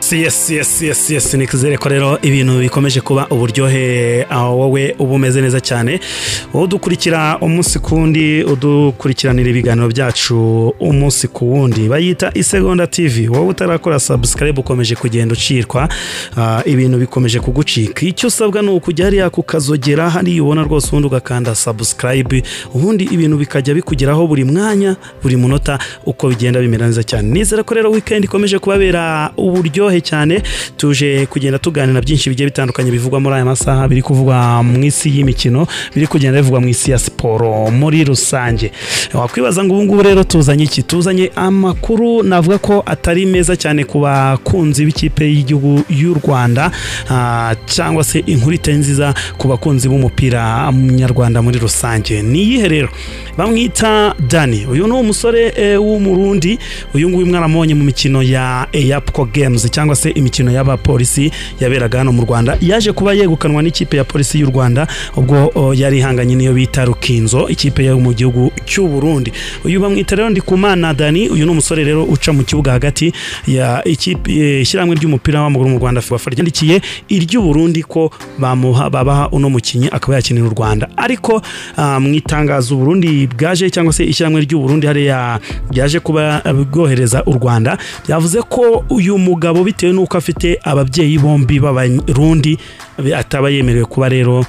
siyesi siyesi siyesi ni twizere ko rero ibintu bikomeje kuba uburyohe aho wowe uba umeze neza cyane udukurikira umunsi ku wundi udukurikiranira ibiganiro byacu umunsi ku wundi bayita isegonda tivi wowe utarakora sabusikarayibu ukomeje kugenda ucirwa ah, ibintu bikomeje kugucika icyo usabwa ni ukujya hariya kukazogera hariya ubona rwose ubundi ugakanda sabusikarayibu ubundi ibintu bikajya bikugeraho buri mwanya buri munota uko bigenda bimera neza cyane nizera ko rero wikendi ikomeje kubabera uburyohe cyane tuje kugenda tuganira byinshi bigiye bitandukanye bivugwa muri aya masaha biri kuvugwa mu isi y'imikino biri kugenda bivugwa mu isi ya siporo muri rusange wakwibaza ngo ubu ngubu rero tuzanye iki tuzanye amakuru navuga ko atari meza cyane ku bakunzi b'ikipe y'igihugu y'u rwanda ah, cyangwa se inkuru itari nziza ku bakunzi b'umupira nyarwanda muri rusange ni iyihe rero bamwita dani uyu ni umusore eh, w'umurundi uyu nguyu mwaramubonye mu mikino ya eyapco games cyangwa se imikino y'abapolisi yaberaga hano mu rwanda yaje kuba yegukanwa n'ikipe ya polisi y'u rwanda ubwo o, yari ihanganye n'iyo bita rukinzo ikipe yo mu gihugu cy'u burundi uyu bamwita rero ndikumana dani uyu ni umusore rero uca mu kibuga hagati ya ikipe eh, ishyirahamwe ry'umupira w'amaguru mu rwanda fibafa ryandikiye iry'uburundi ko bamuha babaha uno mukinnyi akaba yakinira u rwanda ariko ah, mu itangazo uburundi bwaje cyangwa se ishyirahamwe ry'uburundi hariya ryaje kuba bwohereza u rwanda byavuze ko uyu mugabo bitewe n'uko afite ababyeyi bombi b'abarundi ataba yemerewe kuba rero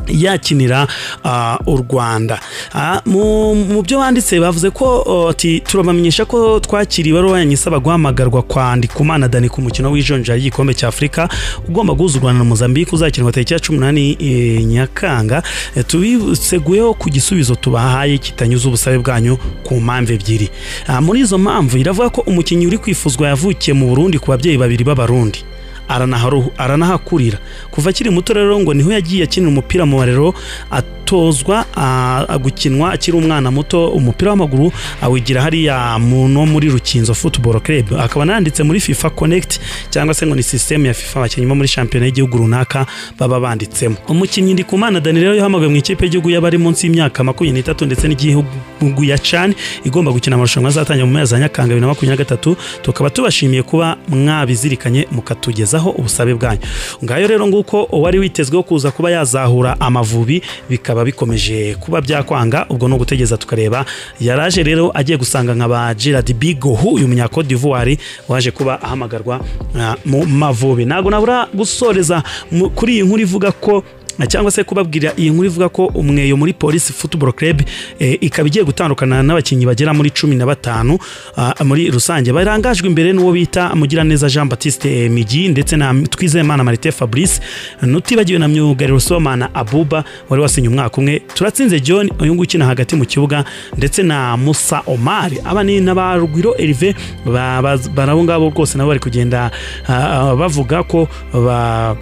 yakinira ah, u rwanda Ah, mu mu byo banditse bavuze ko oh, ati turabamenyesha ko twakiriye ibaruwa yanyu isaba guhamagarwa kwa ndikumana dani ku mukino w'ijonjora ry'igikombe cya afurika ugomba guhuza u rwanda na mozambique uzakinwa tariki ya cumi n'umunani eh, nyakanga Eh, tubiseguyeho ku gisubizo tubahaye kitanyuze ubusabe bwanyu ku mpamvu ebyiri Ah, muri izo mpamvu iravuga ko umukinnyi uri kwifuzwa yavukiye mu burundi ku babyeyi babiri b'abarundi aranaharu- aranahakurira kuva akiri muto rero ngo niho yagiye akinira umupira mu barero atozwa a- a- gukinwa akiri umwana muto umupira w'amaguru awigira hariya mu no muri rukinzo football club akaba ananditse muri fifa connect cyangwa se ngo ni sisiteme ya fifa abakinnyi bo muri shampiyona y'igihugu runaka baba banditsemo umukinnyi ndikumana dani rero yahamagawe mu ikipe y'igihugu y'abari munsi y'imyaka makumyabiri n'itatu ndetse n'igihugu ya cani igomba gukina amarushanwa azatangira mu mezi ya nyakanga bibiri na makumyabiri na gatatu tukaba tubashimiye kuba mwabizirikanye mukatugezaho ubusabe bwanyu ngayo rero nguko uwari witezweho kuza kuba yazahura amavubi bikaba bikomeje kuba byakwanga ubwo ni ugutegereza tukareba yaraje rero agiye gusanga nka ba gerard bigohu uyu munya Cote d'ivoire waje kuba ahamagarwa ah, mu mavubi ntabwo nabura gusoreza mu- kuri iyi nkuru ivuga ko na cyangwa se kubabwira iyi nkuru ivuga ko umweyo muri polisi football club eh, ikaba igiye gutandukana n'abakinnyi bagera muri cumi na batanu ah, muri rusange barangajwe imbere n'uwo bita mugiraneza jean batiste migi ndetse na twizeyimana marite fabrice nutibagiwe na myugariro somana abuba wari wasinye umwaka umwe turatsinze john uyu nguyu ukina hagati mu kibuga ndetse na musa omari aba ni n'abarwiro erive ba- ba- bari abo ngabo rwose nabo bari kugenda ah, ah, bavuga ko ba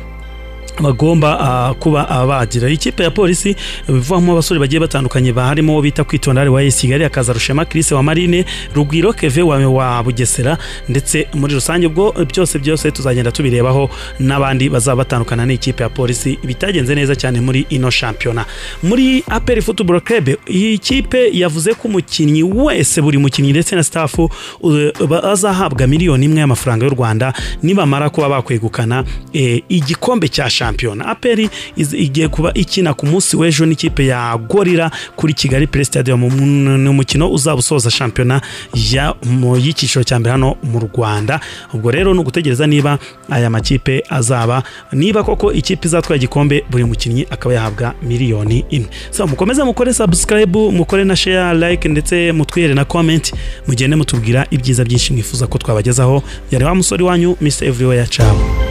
bagomba ah, kuba abagira ikipe ya polisi bivamo abasore bagiye batandukanye baharimo uwo bita kwitonda ari wa AS Kigali akaza rushema Chris wa Marine Rugwiro Keve wa, wa Bugesera ndetse muri rusange ubwo byose byose tuzagenda tubirebaho n'abandi bazaba batandukana n'ikipe ya polisi bitagenze neza cyane muri ino shampiyona muri APR Football Club iyi kipe yavuze ko umukinnyi wese buri mukinnyi ndetse na staff azahabwa miliyoni imwe y'amafaranga y'u Rwanda nibamara kuba bakwegukana eh, igikombe cya shampiyona aperi iz- igiye kuba ikina ku munsi w'ejo n'ikipe ya gorira kuri kigali play stadium mu- ni umukino uzaba usoza shampiyona ya- mu- y'icyiciro cya mbere hano mu rwanda ubwo rero ni ugutegereza niba aya makipe azaba niba koko ikipe izatwara igikombe buri mukinnyi akaba yahabwa miliyoni imwe so mukomeze mukore subscribe mukore na share like ndetse mutwihere na comment mugende mutubwira ibyiza byinshi mwifuza ko twabagezaho yari wa musore wanyu miss everywhere ciao